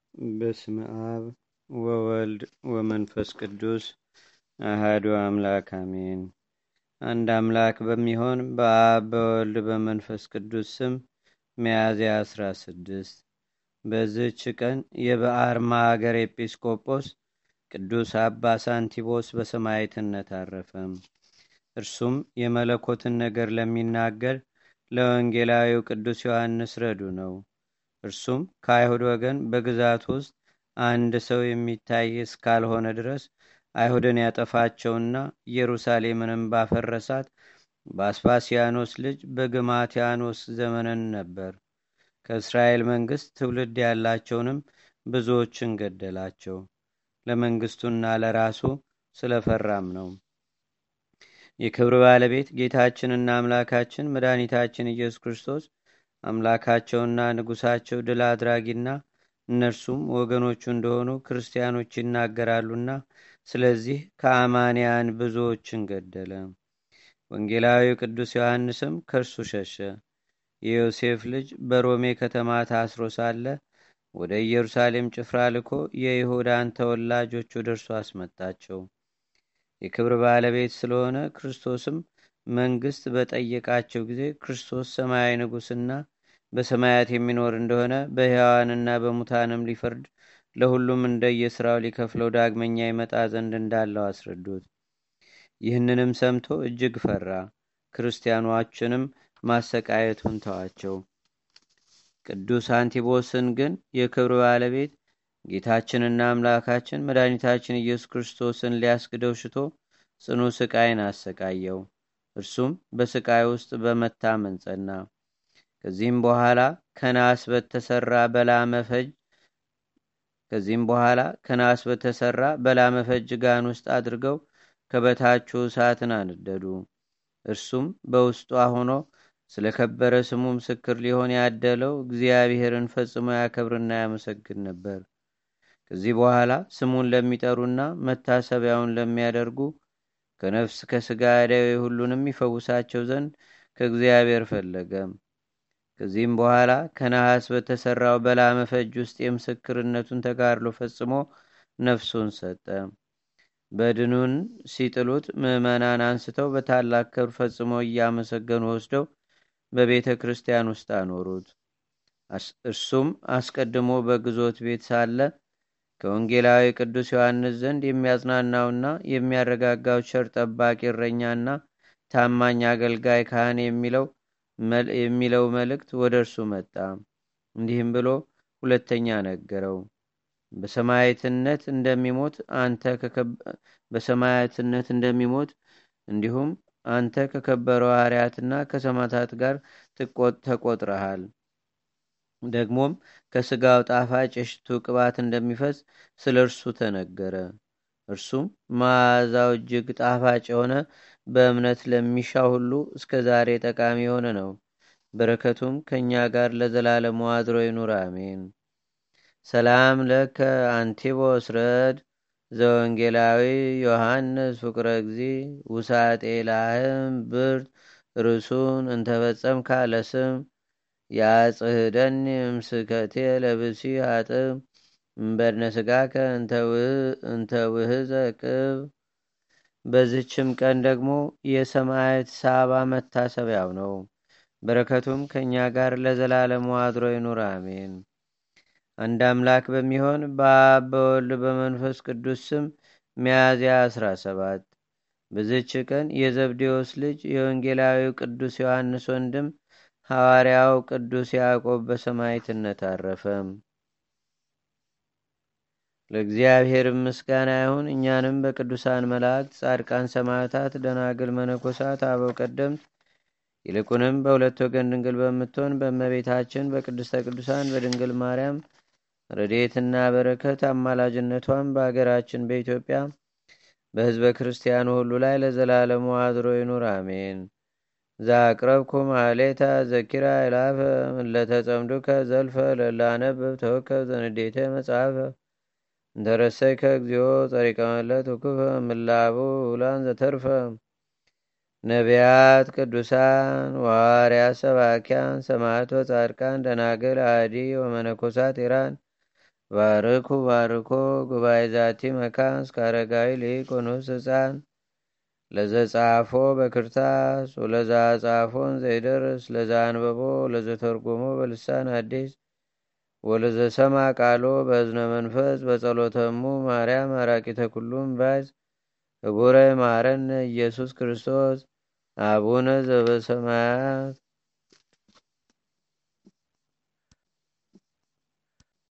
በስመ አብ ወወልድ ወመንፈስ ቅዱስ አህዱ አምላክ አሜን። አንድ አምላክ በሚሆን በአብ በወልድ በመንፈስ ቅዱስ ስም ሚያዝያ 16 በዝች ቀን የበአርማ አገር ኤጲስቆጶስ ቅዱስ አባ ሳንቲቦስ በሰማዕትነት አረፈም። እርሱም የመለኮትን ነገር ለሚናገር ለወንጌላዊው ቅዱስ ዮሐንስ ረዱ ነው። እርሱም ከአይሁድ ወገን በግዛት ውስጥ አንድ ሰው የሚታይ እስካልሆነ ድረስ አይሁድን ያጠፋቸውና ኢየሩሳሌምንም ባፈረሳት በአስፓሲያኖስ ልጅ በግማቲያኖስ ዘመንን ነበር። ከእስራኤል መንግስት ትውልድ ያላቸውንም ብዙዎችን ገደላቸው። ለመንግስቱና ለራሱ ስለፈራም ነው። የክብር ባለቤት ጌታችንና አምላካችን መድኃኒታችን ኢየሱስ ክርስቶስ አምላካቸውና ንጉሳቸው ድል አድራጊና እነርሱም ወገኖቹ እንደሆኑ ክርስቲያኖች ይናገራሉና ስለዚህ ከአማንያን ብዙዎችን ገደለ። ወንጌላዊው ቅዱስ ዮሐንስም ከእርሱ ሸሸ። የዮሴፍ ልጅ በሮሜ ከተማ ታስሮ ሳለ ወደ ኢየሩሳሌም ጭፍራ ልኮ የይሁዳን ተወላጆች ወደ እርሱ አስመጣቸው። የክብር ባለቤት ስለሆነ ክርስቶስም መንግስት በጠየቃቸው ጊዜ ክርስቶስ ሰማያዊ ንጉሥና በሰማያት የሚኖር እንደሆነ በሕያዋንና በሙታንም ሊፈርድ ለሁሉም እንደየስራው ሊከፍለው ዳግመኛ ይመጣ ዘንድ እንዳለው አስረዱት። ይህንንም ሰምቶ እጅግ ፈራ። ክርስቲያኖችንም ማሰቃየቱን ተዋቸው። ቅዱስ አንቲቦስን ግን የክብር ባለቤት ጌታችንና አምላካችን መድኃኒታችን ኢየሱስ ክርስቶስን ሊያስክደው ሽቶ ጽኑ ስቃይን አሰቃየው። እርሱም በስቃይ ውስጥ በመታመን ጸና። ከዚህም በኋላ ከናስ በተሰራ በላመፈጅ ከዚህም በኋላ ከናስ በተሰራ በላመፈጅ ጋን ውስጥ አድርገው ከበታቹ እሳትን አነደዱ። እርሱም በውስጧ ሆኖ ስለ ከበረ ስሙ ምስክር ሊሆን ያደለው እግዚአብሔርን ፈጽሞ ያከብርና ያመሰግን ነበር። ከዚህ በኋላ ስሙን ለሚጠሩና መታሰቢያውን ለሚያደርጉ ከነፍስ ከስጋ ደዌ ሁሉንም ይፈውሳቸው ዘንድ ከእግዚአብሔር ፈለገ። ከዚህም በኋላ ከነሐስ በተሰራው በላመፈጅ ውስጥ የምስክርነቱን ተጋድሎ ፈጽሞ ነፍሱን ሰጠ። በድኑን ሲጥሉት ምዕመናን አንስተው በታላቅ ክብር ፈጽሞ እያመሰገኑ ወስደው በቤተ ክርስቲያን ውስጥ አኖሩት። እርሱም አስቀድሞ በግዞት ቤት ሳለ ከወንጌላዊ ቅዱስ ዮሐንስ ዘንድ የሚያጽናናውና የሚያረጋጋው ቸር ጠባቂ እረኛና ታማኝ አገልጋይ ካህን የሚለው የሚለው መልእክት ወደ እርሱ መጣ። እንዲህም ብሎ ሁለተኛ ነገረው። በሰማዕትነት እንደሚሞት አንተ በሰማዕትነት እንደሚሞት እንዲሁም አንተ ከከበሩ ሐዋርያትና ከሰማዕታት ጋር ተቆጥረሃል። ደግሞም ከስጋው ጣፋጭ የሽቱ ቅባት እንደሚፈስ ስለ እርሱ ተነገረ። እርሱም መዓዛው እጅግ ጣፋጭ የሆነ በእምነት ለሚሻ ሁሉ እስከ ዛሬ ጠቃሚ የሆነ ነው። በረከቱም ከእኛ ጋር ለዘላለሙ አድሮ ይኑር፣ አሜን። ሰላም ለከ አንቲቦስ ረድ ዘወንጌላዊ ዮሐንስ ፍቅረ እግዚ ውሳጤ ላህም ብርት ርሱን እንተፈጸም ካለስም ያጽህደኒ ምስከቴ ለብሲ አጥም እምበድነ ስጋከ እንተ ውህዘ ቅብ። በዝችም ቀን ደግሞ የሰማዕት ሳባ መታሰቢያው ነው። በረከቱም ከእኛ ጋር ለዘላለሙ አድሮ ይኑር አሜን። አንድ አምላክ በሚሆን በአብ በወልድ በመንፈስ ቅዱስ ስም ሚያዝያ 17 በዝች ቀን የዘብዴዎስ ልጅ የወንጌላዊው ቅዱስ ዮሐንስ ወንድም ሐዋርያው ቅዱስ ያዕቆብ በሰማዕትነት አረፈ። ለእግዚአብሔር ምስጋና ይሁን። እኛንም በቅዱሳን መላእክት፣ ጻድቃን፣ ሰማዕታት፣ ደናግል፣ መነኮሳት፣ አበው ቀደምት ይልቁንም በሁለት ወገን ድንግል በምትሆን በእመቤታችን በቅድስተ ቅዱሳን በድንግል ማርያም ረድኤትና በረከት አማላጅነቷን በአገራችን በኢትዮጵያ በሕዝበ ክርስቲያኑ ሁሉ ላይ ለዘላለሙ አድሮ ይኑር አሜን። ዛቅረብኩ ማሌታ ዘኪራ ይላፈ ለተጸምዱከ ዘልፈ ለላነብብ ተወከብ ዘንዴተ መጽሐፈ እንተረሰይከ እግዚኦ ጸሪቀመለት ውክፈ ምላቡ ውላን ዘተርፈ ነቢያት፣ ቅዱሳን፣ ዋርያት፣ ሰባኪያን፣ ሰማዕቶ፣ ጻድቃን፣ ደናግል፣ አዲ ወመነኮሳት ኢራን ባርኩ ባርኮ ጉባኤ ዛቲ መካን እስከ አረጋዊ ሊቅ ወንኡስ ህፃን ለዘጻፎ በክርታስ ወለዛ ጻፎን ዘይደርስ ለዛ አንበቦ ለዘተርጎሞ በልሳን አዲስ ወለዘሰማ ቃሎ በእዝነ መንፈስ በጸሎተሙ ማርያም አራቂተ ኩሉም ባዝ ህቡረ ማረነ ኢየሱስ ክርስቶስ አቡነ ዘበሰማያት